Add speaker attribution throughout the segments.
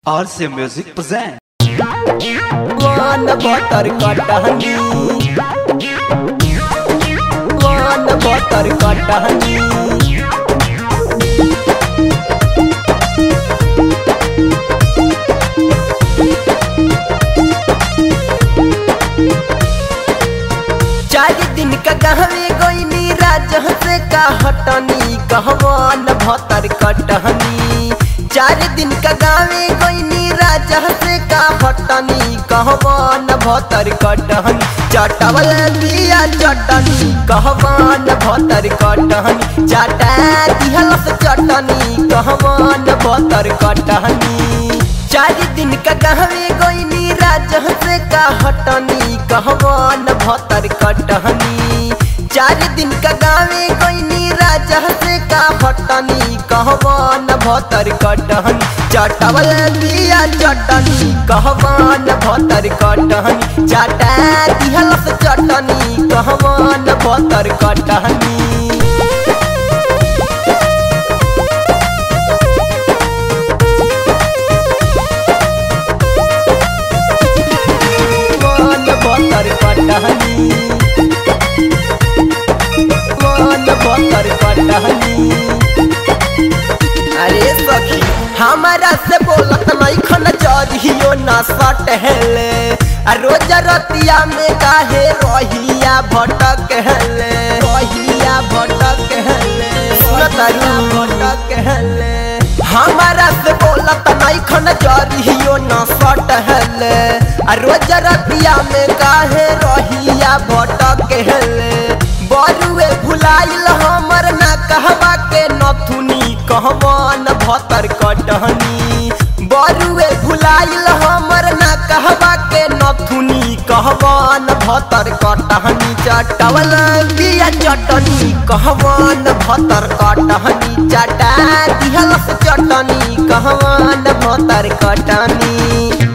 Speaker 1: RC Music present.
Speaker 2: वन बटर कटहनी वन बटर कटहनी चार दिन का गहवे गोइनी राजह से का हटनी कहवान भतर कटहनी चार दिन का गावे गोइनी राजह से का हटनी कहवान भतर कटहनी चटवल दिया चटनी कहवान भतर कटहनी चाटा दिहलस चटनी कहवान भतर कटहनी चार दिन का गहवे गोइनी राजह से का हटनी कहवान भतर कटहनी चार दिन का गावे गोइनी राजह से का हटनी कहवान भतर कटहनी चटवल दिया चटनी कहवान भतर कटहनी चाटा दिहलस चटनी कहवान भतर कटहनी वन बतर कटहनी वन बतर कटहनी अरे सखी हमारा से बोलत नहीं खन जरियो ना सटहले आ रोज रतिया में काहे रहिया भटक हेले रहिया भटक हेले सुनतरिया भटक हेले हमारा से बोलत नहीं खन जरियो ना सटहले आ रोज रतिया में काहे रहिया भटक हेले बरुए भुलाइल हमर ना कहवा के नथुनी कहवान भतर कटहनी बरुए भुलाइल हमर ना कहवा के नथुनी कहवान भतर कटहनी चटवल दिया चटनी कहवान भतर कटहनी चटा दिहलस चटनी कहवान भतर कटनी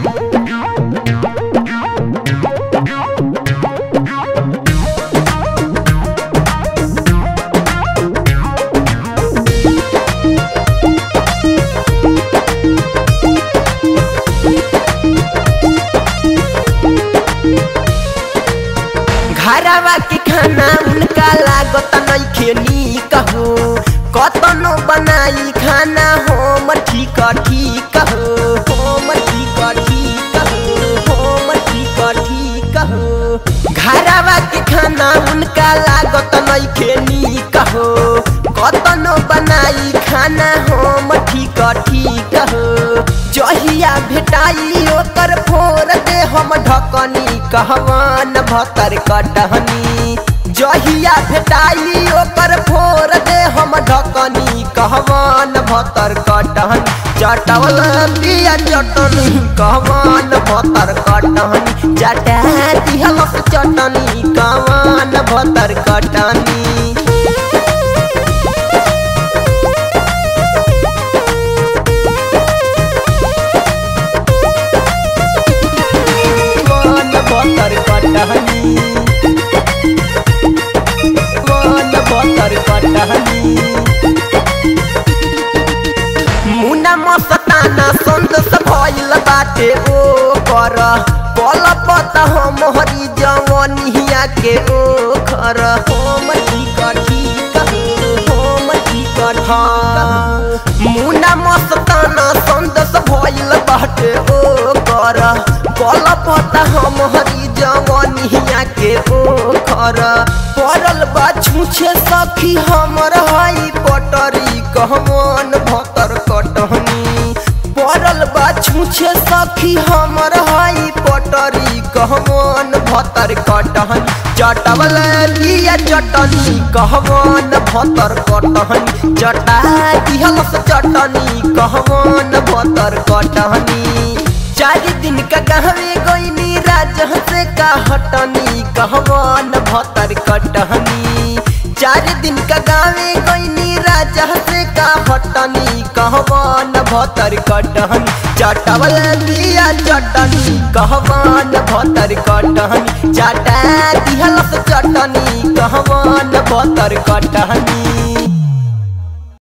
Speaker 2: घरवा के खाना उनका लागत नइखे नीक हो कतनो बनाई खाना हम ठीक ठीक हो हम ठीक ठीक हो हम ठीक ठीक हो घरवा के खाना उनका लागत नइखे नीक हो कतनो बनाई खाना हम ठीक ठीक हो जहिया भेटाई ओकर फोर दे हम ढकनी कहवान भतर कटहनी जहिया भेटाई ओकर फोर दे हम ढकनी कहवान भतर कटहनी चटवल दिया चटनी कहवान भतर कटहनी चटा दिहलस चटनी कहवान भतर कटनी वन बतर कटहनी वन बतर कटहनी मुना मस्ताना संतोष भइल बाटे ओ कर पल पत हम हरी जवनिया के ओ खर हम ठीक ठीक हम ठीक ठीक मुना मस्ताना संतोष भइल बाटे ओ कर पल पत हम हरी जवनिया के ओ खर पड़ल बा छूछे सखी हमर हई पटरी कहमान भतर कटहनी पड़ल बा छूछे सखी हमर हई पटरी कहमान भतर कटहनी चटवल दिया चटनी कहमान भतर कटहनी चटा दिहलस चटनी कहमान भतर कटहनी चार दिन का गहवे गोइनी राजह से का हटनी कहवान भतर कटहनी चार दिन का गावे गोइनी राजह से का हटनी कहवान भतर कटहनी चटवल दिया चटनी कहवान भतर कटहनी चाटा दिहलस चटनी कहवान भतर कटहनी